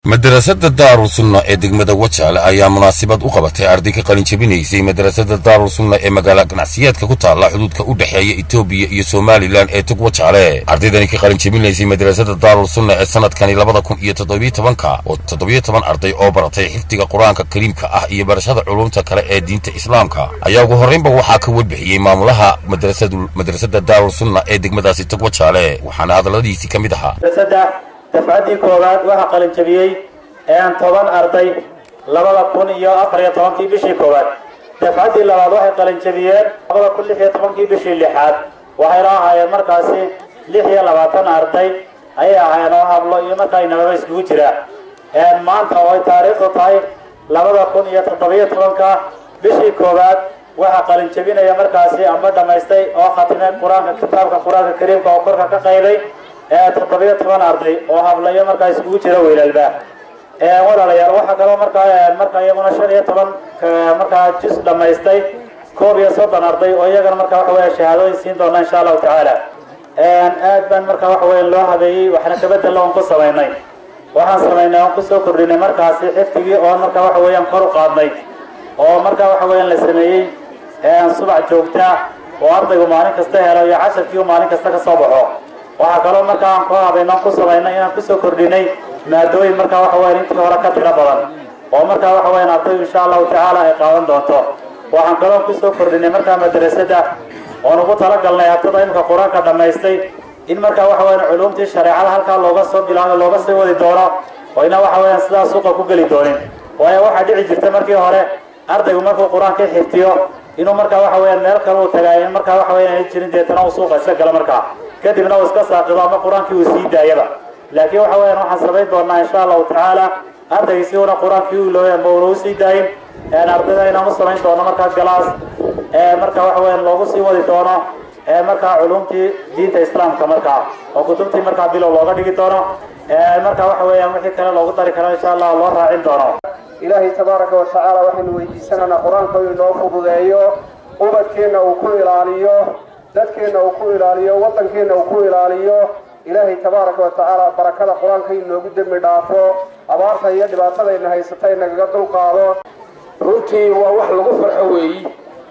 madarasada daarul sunna ee degmada wajaale ayaa munaasabad u qabatay arday ka qalin jebinaysay madarasada daarul sunna ee magaala ganacsiyeedka ku taalla xuduudka u dhexeeya etoobiya iyo somalilan ee tog wajaale ardaydani ka qalin jebinaysay madarasada daarul sunna ee sanadkani labada kun iyo toddobiyo tobanka oo toddobiyo toban arday oo baratay xifdiga qur-aanka kariimka ah iyo barashada culumta kale ee diinta islaamka ayaa ugu horraynba waxaa ka warbixiyey maamulaha madrasada daarul sunna ee degmadaasi tog wajaale waxaana hadalladiisii ka mid ahaa dafcaddii koowaad waxaa qalin jabiyey toban arday labada kun iyo afar iyo tobankii bishii koowaad dafcaddii labaad waxay qalin jabiyeen labada kun lix iyo tobankii bishii lixaad waxayna ahaayeen markaasi lix iyo labaatan arday ayay ahaayeen oo hablo iyo markaa inababa iskugu jira maanta oo ay taariikhdu tahay labada kun iyo toddobiyo tobanka bishii koowaad waxaa qalin jabinaya markaasi amba dhammaystay oo khatimay qur-aanka kitaabka qur-aanka kariimka oo korka ka qayday toddobiyo toban arday oo hablayo markaa iskugu jira weylaalba walaalayaal waxaa kaloo markaa markaa iyaguna shan iyo toban markaa jus dhamaystay koob iyo soddon arday oo iyagana markaa waxa weya shahaadooyin siin doona insha allahu tacaala aad baan markaa waxa weya loo habeeyey waxna kabedella oon ku samaynay waxaan samaynay oon kusoo kordhinay markaasi xifdigii oon markaa waxa weeyaan kor u qaadnay oo markaa waxa weeyaan la sameeyey subax joogta oo ardaygu maalin kasta helo iyo casharkii u maalin kasta ka soo baxo waxaa kaloo markaa aan ku habayno ku samaynay inaan kusoo kordhinay maadooyin markaa waxa weyan intii hore ka tiro badan oo markaa waxa weyan ardaydu insha allahu tacaala ay qaadan doonto waxaan kaloo kusoo kordhinay markaa madrasada oon ugu talagalnay ardada imika qur-aanka dhammaystay in markaa waxa weyan culumtii shareecada halkaa looga soo bilaabo looga sii wadi doono oo ina waxa weyan sidaa suuqa ku geli doonin waayo waxaa dhici jirta markii hore ardaygu markuu qur-aanka xiftiyo inuu markaa waxa weyan meel kale uu tagaay in markaa waxa weyan ay jirin deetana uu suuqa iska gala markaa kadibna uu iska saaqido ama qur-aankii uu sii daayaba laakiin waxa weeyaan waxaan samayn doonaa insha allahu tacaala ardaygiisi una qur-aankii u ilooy ama una usii daayin ardayda inaan u samayn doono markaa galaas marka waxa weyan loogu sii wadi doono markaa culumtii diinta islaamka markaa oo kutubtii markaa bilow looga dhigi doono marka waxa weeyaan wixii kale loogu dari karo insha allah loo raacin doono ilaahay tabaaraka watacaala waxaynu weydiisanaynaa qur-aanka uu inoo fududeeyo ubadkeenna uu ku ilaaliyo dadkeenna uu ku ilaaliyo waddankeenna uu ku ilaaliyo ilaahay tabaaraka wa tacaala barakada qur-aanka inoogu dembi dhaafo abaarta iyo dhibaatadayna haysata inagaga dulqaado runtii waa wax lagu farxo weeyi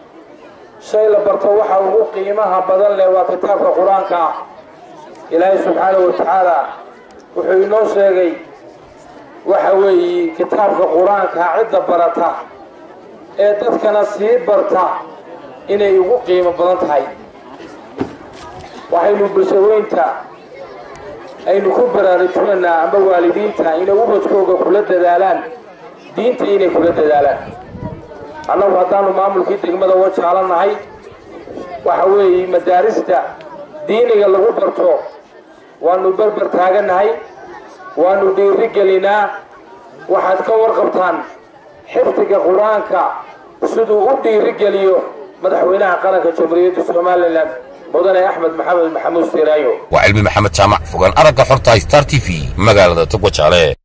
shay la barto waxa ugu qiimaha badan leh waa kitaabka qur-aanka ah ilaahay subxaanahu wa tacaala wuxuu inoo sheegay waxa weeye kitaabka qur-aanka cidda barata ee dadkana sii barta inay ugu qiimo badan tahay waxaynu bulshaweynta aynu ku baraarujinaynaa amba waalidiinta inay ubadkooga kula dadaalaan diinta inay kula dadaalaan annagu haddaanu maamulkii degmada wajaala nahay waxa weeye madaarista diiniga lagu barto waanu berber taaganahay waanu dhiiri gelinaa waxaad ka warqabtaan xifdiga qur-aanka siduu u dhiiri geliyo madaxweynaha qaranka jamhuuriyadda somalilan mudane axmed maxamed maxamuud siraayo waa cilmi maxamed jaamac fogaan aragga xorta star t v magaalada tog wajaale